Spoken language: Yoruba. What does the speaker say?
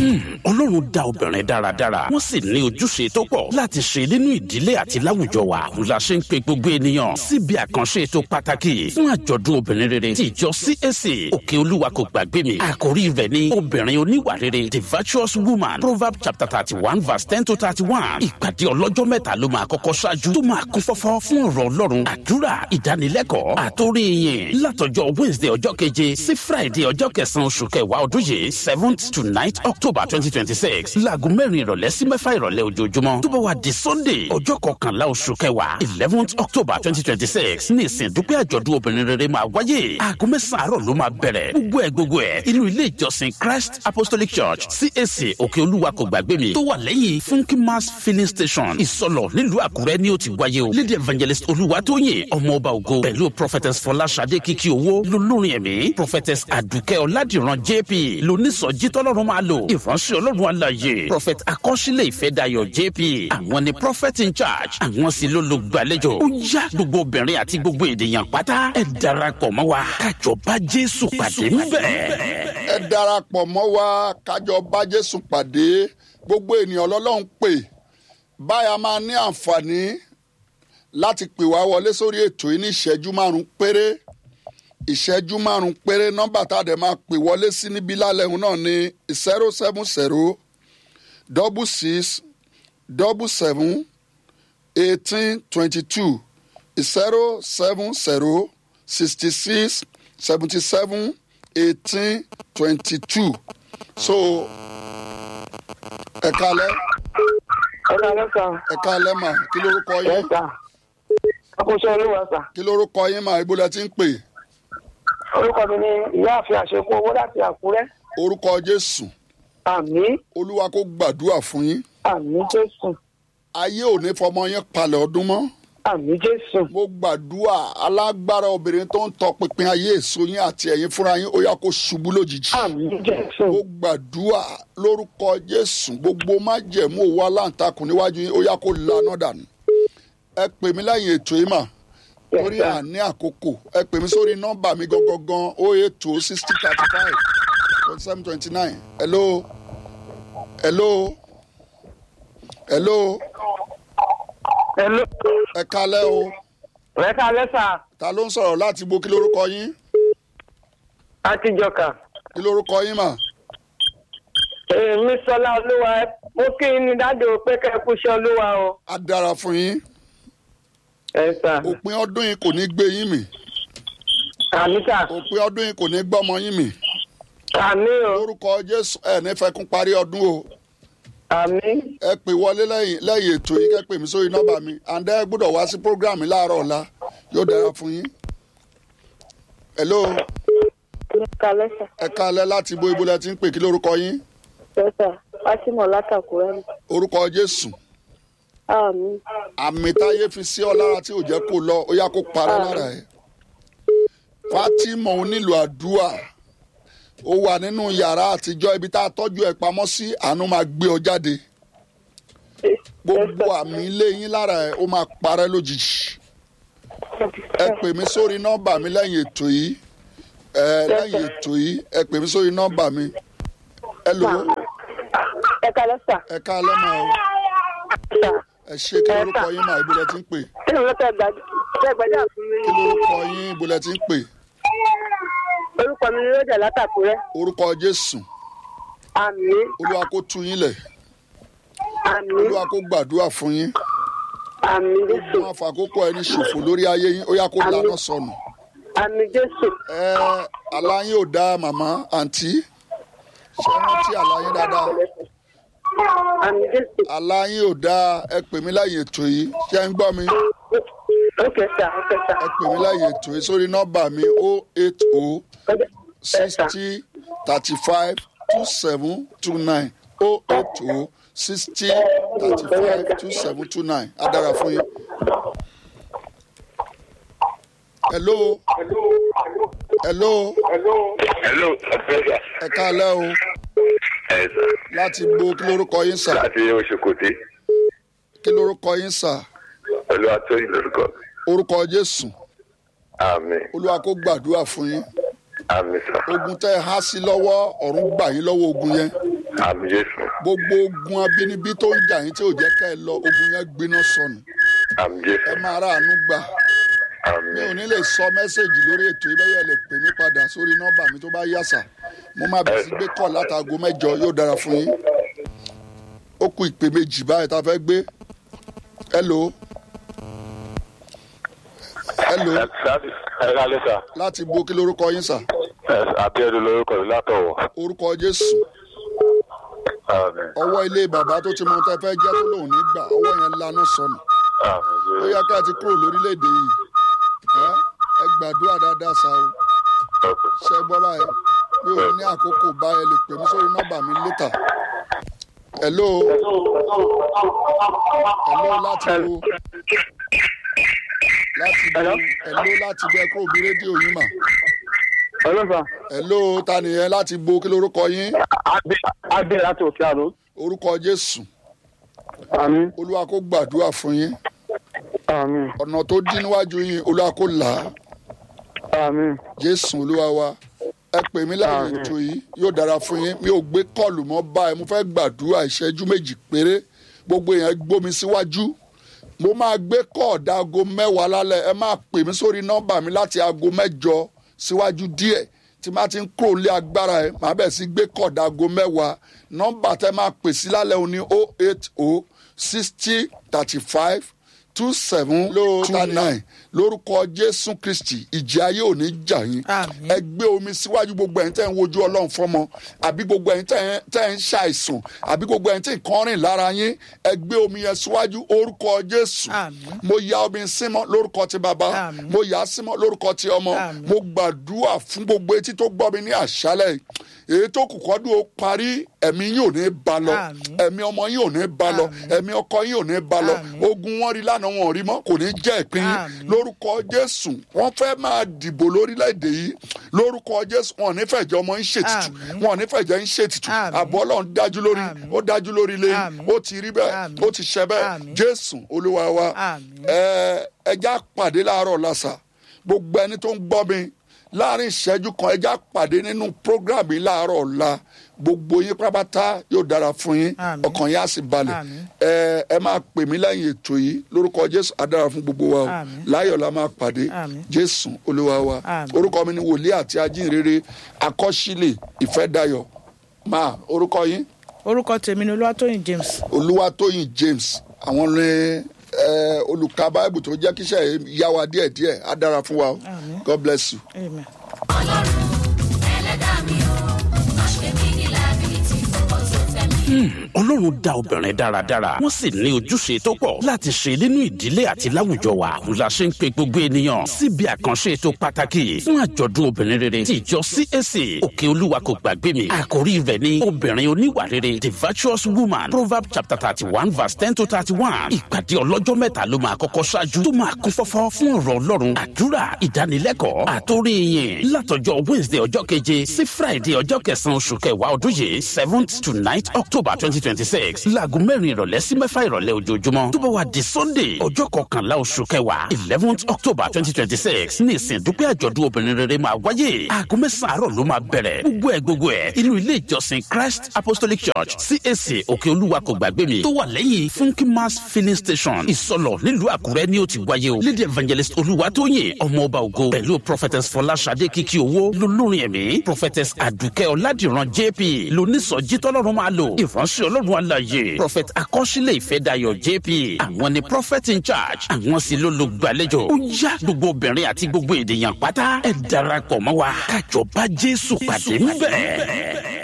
ọlọ́run dá obìnrin dáradára wọ́n sì ní ojúṣe tó pọ̀ láti ṣe nínú ìdílé àti láwùjọ wa òun la ṣe ń pe gbogbo ènìyàn síbi àkànṣe ètò pàtàkì fún àjọ̀dún obìnrin rere tí ìjọ CAC òkè olúwa kò gbàgbé mi àkórí rẹ̀ ní obìnrin oníwà rere the virtuous woman proverb chapter thirty one verse ten to thirty one ìpàdé ọlọ́jọ́ mẹ́ta ló máa kọ́kọ́ ṣáájú tó máa kún fọ́fọ́ fún ọ̀rọ̀ ọlọ́run àdúrà ìdánilẹ́kọ̀ọ́ àtórí yìn látọjọ́ wednesday ọjọ́ keje sí friday ọjọ́ kẹsàn-án oṣù kẹwàá ọdún yìí seventh to ninth october twenty twenty six láago mẹ́rin ìrọ̀lẹ́ sí mẹ́fà ìrọ̀lẹ́ ojoojúmọ́ tó bá wà di sunday ọjọ́ kọkànlá oṣù kẹwàá eleventh october twenty twenty six ní ìsìn dúpẹ́ àjọ̀dún obìnrin rere máa wáyé aago mẹ́sàn-án àárọ̀ ló máa bẹ̀rẹ̀ gbogbo ẹ̀ gbogbo ẹ̀ inú ilé ìjọsìn christ apostolic church cac òkè olúwa kò gbàgbé mi tó wà lẹ́yìn funky mass filling station ìsọlọ̀ nílùú àkúrẹ́ ni ó ti wáyé o lady evangelist olúwatóyìn ọmọ ọba ògo pẹ̀lú prophetess fọláṣadé kìkì owó lolórin ẹ̀mí prophetess àdùkẹ́ ọ̀làdìran jp lónísọjí tọ́lọ́run máa lò ìránṣẹ́ ọlọ́run àlàyé prophet akọ́ṣílẹ̀ ìfẹ́dayọ̀ jp àwọn ni prophet in charge àwọn sì ló lo gbàlejò ó yá gbogbo obìnrin àti gbogbo ènìyàn pátá ẹ darapọ̀ mọ́ wa kájọ bá jésù pàdé ńbẹ̀. ẹ darapọ̀ mọ́ wa kájọ bá jésù pàdé gbogbo ènìyàn lọ́lọ́run pè báyà máa ní àǹfààní láti pè wá wọlé sórí ètò yìí ní ìṣẹ́jú márùn-ún péré ìṣẹ́jú márùn-ún péré nọ́mbà tá a dẹ̀ máa pè wọlé sí níbí lálẹ́ òun náà ní zero seven zero double six double seven eighteen twenty two zero seven zero sixty six seventy seven eighteen twenty two so ẹ kalẹ ẹ kálẹ́ sà ẹ kalẹ mà kí lórúkọ ẹ yín sà àkóso olúwa sà kí lórúkọ yín mà ibo lẹ ti ń pè orúkọ mi ni ìyáàfin àṣekú owó láti àkúrẹ́ orúkọ jésù àmì olúwa kó gbàdúrà fún yín àmì jésù ayé ò ní fọmọ yín palẹ̀ ọdún mọ́ àmì jésù mo gbàdúrà alágbára obìnrin tó ń tọpinpin ayé èso yín àti ẹ̀yin fúnra yín ó yá kó ṣubú lójijì àmì jésù mo gbàdúrà lórúkọ jésù gbogbo májẹ̀mú òwò aláǹtakùn níwájú yín ó yá kó laná dànù ẹ pè mí lẹ́yìn ètò yìí mà torí Yes, sir. àní àkókò ẹ pè mí sórí nọ́mbà mi gangan ó ètò sixty thirty five twenty seven twenty nine hello hello hello hello ẹ kalẹ́ o ẹ kálẹ́ sà ta ló ń sọ̀rọ̀ láti bo kí lórúkọ yín àtijọ́kà kí lórúkọ yín mà èmi sọlá olúwa mo kí i ní dájú pé kẹ́ ẹ kú iṣẹ́ olúwa o á dára fún yín ẹ sà òpin ọdún yìí kò ní gbé yín mì àmì sà òpin ọdún yìí kò ní gbọ́mọ yín mì àmì o lórúkọ jésù ẹ ní fẹ́ kún parí ọdún o àmì ẹ pè wọlé lẹ́yìn lẹ́yìn ètò yìí kẹ́ pè mí sórí nọ́mbà mi àǹdá ẹ gbọ́dọ̀ wá sí prógráàmù láàárọ̀ ọ̀la yóò dára fún yín. hello ẹ kálẹ́ sà ẹ kalẹ̀ láti ibo ibo lẹ ti ń pè kí lórúkọ yín ẹ sà fátímọ̀ látàkùrẹ́ mi orúkọ jésù àmì àmì táyé fi sí ọ lára tí ò jẹ́ kó lọ ó yá kó parẹ́ lára ẹ̀ fatima onílù àdúà ó wà nínú yàrá àtijọ́ ibi tá a tọ́jú ẹ̀ pamọ́ sí àánú máa gbé ọ jáde gbogbo àmì ilé yín lára ẹ̀ ó máa parẹ́ lójijì ẹ pè mí sórí nọ́mbà mi lẹ́yìn ètò yìí ẹ lẹ́yìn ètò yìí ẹ pè mí sórí nọ́mbà mi ẹ lò ó ẹ kálẹ́ sà ẹ ká lẹ́mọ̀ ọ́ sà ẹ ṣe kí lórúkọ yín mà ibo lẹ ti ń pè kí ni mo fẹ́ gbàdúrà fún mi kí lórúkọ yín ibo lẹ ti ń pè orúkọ mi ni lójà látàkùrẹ́ orúkọ jésù àmì olúwa kó tú yín lẹ̀ àmì olúwa kó gbàdúrà fún yín àmì jésù wọn àfàkókò ẹni ṣòfò lórí ayé yín ó yá kó lànà sọnù àmì jésù ẹ aláyín ò dá màmá àǹtí ṣe rántí aláyín dáadáa àmì jésù aláyín ò dá ẹ pè mí láyè ètò yìí ṣé ń gbọ́ mi ókè sà ókè sà ẹ pè mí láyè ètò yìí sórí nọ́mbà mi o eight o ẹ sà sixty thirty five two seven two nine o eight o sixty thirty five two seven two nine á dára fún yín. hello hello hello ọ̀pẹ̀sà ẹ káalẹ́ o ẹ̀sà láti bo kí lórúkọ yín sà láti oṣokòtè kí lórúkọ yín sà pẹ̀lú àtọ́yìn lórúkọ orúkọ jésù àmì olúwa kó gbàdúrà fún yín àmì sà ogun tẹ́ ẹ há sí lọ́wọ́ ọ̀run gbà yín lọ́wọ́ ogun yẹn àmì jésù gbogbo ogun abínibí tó ń jà yín tí ò jẹ́ ká ẹ lọ ogun yẹn gbiná sọnù àmì jésù ẹ máa ráàánú gbà àmì mi ò ní lè sọ mẹ́sẹ̀gì lórí ètò ìbẹ́yẹ lè pè mí padà sórí nọ́mbà mi tó bá yàsà mo máa bẹ̀rẹ̀ sí gbé kọ̀ látago mẹ́jọ yóò dára fún yín ó kú ìpè méjì báyìí tá a fẹ́ gbé hello hello ẹ kálẹ́ sà láti bo kí lorúkọ yín sà àbíọ́dún lórúkọ mi látọ̀wọ̀ orúkọ jésù àmì ọwọ́ ilé bàbá tó ti mọ tẹ́ fẹ́ jẹ́ tó lòun ní gbà ọwọ́ yẹn lanu sọnù àmì ó jésù yẹ ká ti kúrò lórílẹ̀‐èdè yìí ẹ ẹ gbàdúrà dáadáa sá o ṣe gbọ́ báyìí mi ò ní àkókò báyìí lè pè mí sórí nọ́mbà mi létà hello hello láti wo láti wo hello láti bẹ kúrò bí rédíò yín mà ọlọ́fà hello ta nìyẹn láti bo kí lorúkọ yín adé láti òkè àrò orúkọ jésù àmì olúwa kó gbàdúrà fún yín àmì ọ̀nà tó dín níwájú yín olúwa kó là á àmì jésù olúwa wa ẹ pè mí lẹ́yìn ètò yìí yóò dára fún yín mi ò gbé kọ́ọ̀lù mọ́ báyìí mo fẹ́ gbàdúrà ìṣẹ́jú méjì péré gbogbo èèyàn gbómi síwájú mo máa gbé kọ́ọ̀dà aago mẹ́wàá lálẹ́ ẹ máa pè mí sórí nọ́mbà mi láti aago mẹ́jọ síwájú díẹ̀ tí máa ti ń kúrò lé agbára ẹ màá bẹ̀ sí gbé kọ́ọ̀dà aago mẹ́wàá nọ́mbà tẹ máa pè sí lálẹ́ òní o eight o sixty thirty five two seven two nine lórúkọ jésù kristi ìjì ayé ò ní jà yín Àmín. ẹ gbé omi síwájú gbogbo ẹ̀yin tẹ́ ń wojú ọlọ́run fọ́mọ àbí gbogbo ẹ̀yin tẹ́ ń- tẹ́ ń ṣàìsàn àbí gbogbo ẹ̀yin tí nǹkan rìn lára yín ẹ gbé omi yẹn síwájú orúkọ jésù Àmín. mo ya omi símọ́ lórúkọ ti bàbá Àmín. mo yà á símọ́ lórúkọ ti ọmọ Àmín. mo gbàdúrà fún gbogbo etí tó gbọ́ mi ní àṣálẹ̀ yìí. èyí tó kù kọ́dún ó parí ẹ̀mí yín ò ní ba lọ Àmín. ẹ̀mí ọmọ yín ò ní ba lọ Àmín. ẹ̀mí ọkọ yín ò ní ba lọ Àmín. ogun wọn rí lánàá wọn ò rí mọ́ kò ní jẹ́ ìpín yín Àmín. lórúkọ jésù wọn fẹ́ máa dìbò lórílẹ̀‐èdè yìí lórúkọ jésù wọn ò ní fẹ̀jẹ̀ ọmọ yín ṣètìtù Àmín. wọn ò ní fẹ̀jẹ̀ yín ṣètìtù Àmín. àbọ̀ ọlọ́run dájú lórí Àmín. ó dájú lórí ilé yín Àmín. ó ti rí bẹ́ẹ̀ Àmín. ó ti ṣẹ bẹ́ẹ̀ Àmín. jésù olúwa wa Àmín. ẹ ẹja pàdé láàárọ̀ lásà gbogbo ẹni tó ń gbọ́ mi láàrin ìṣẹ́jú kan ẹja pàdé nínú program yìí láàárọ̀ ọ̀la gbogbo yín pátápátá yóò dára fún yín Àmín. ọkàn yín á sì balẹ̀ Àmín. ẹ ẹ máa pè mí lẹ́yìn ètò yìí lórúkọ jésù á dára fún gbogbo wa o Àmín. láyọ̀ la máa pàdé Àmín. jésù olúwa wa Àmín. orúkọ mi ni wòlíì àti ajínrere akọ́sílẹ̀ ìfẹ́dayọ̀ máa orúkọ yín orúkọ tèmi ni olúwatóyìn james olúwatóyìn james àwọn ní ẹ, olùka báìbù tó jẹ́ kíṣẹ́ yá wa díẹ̀díẹ̀ á dára fún wa o Àmín. god bless you. amen. ọlọ́run dá obìnrin dáradára wọ́n sì ní ojúṣe tó pọ̀ láti ṣe nínú ìdílé àti láwùjọ wa òun la ṣe ń pe gbogbo ènìyàn síbi àkànṣe ètò pàtàkì fún àjọ̀dún obìnrin rere tí ìjọ cac òkè olúwa kò gbàgbé mi àkórí rẹ̀ ní obìnrin oníwà rere the virtuous woman proverb chapter thirty one verse ten to thirty one ìpàdé ọlọ́jọ́ mẹ́ta ló máa kọ́kọ́ ṣáájú tó máa kún fọ́fọ́ fún ọ̀rọ̀ ọlọ́run àdúrà ìdánilẹ́kọ̀ọ́ àtórí yìn látọjọ́ wednesday ọjọ́ keje sí friday ọjọ́ kẹsàn-án oṣù kẹwàá ọdún yìí seventh to ninth october twenty twenty six láago mẹ́rin ìrọ̀lẹ́ sí mẹ́fà ìrọ̀lẹ́ ojoojúmọ́ tó bá wà di sunday ọjọ́ kọkànlá oṣù kẹwàá eleventh october twenty twenty six ní ìsìn dúpẹ́ àjọ̀dún obìnrin rere máa wáyé aago mẹ́sàn-án àárọ̀ ló máa bẹ̀rẹ̀ gbogbo ẹ̀ gbogbo ẹ̀ inú ilé ìjọsìn christ apostolic church cac òkè olúwa kò gbàgbé mi tó wà lẹ́yìn funky mass filling station ìsọlọ̀ nílùú àkúrẹ́ ni ó ti wáyé o lady evangelist olúwatóyìn ọmọ ọba ògo pẹ̀lú prophetess fọláṣadé kìkì owó lolórin ẹ̀mí prophetess àdùkẹ́ ọ̀làdìran jp lónísọjí tọ́lọ́run máa lò ìránṣẹ́ ọlọ́run àlàyé prophet akọ́ṣílẹ̀ ìfẹ́dayọ̀ jp àwọn ni prophet in charge àwọn sì ló lo gbàlejò ó yá gbogbo obìnrin àti gbogbo ènìyàn pátá ẹ darapọ̀ mọ́ wa kájọ bá jésù pàdé ńbẹ̀.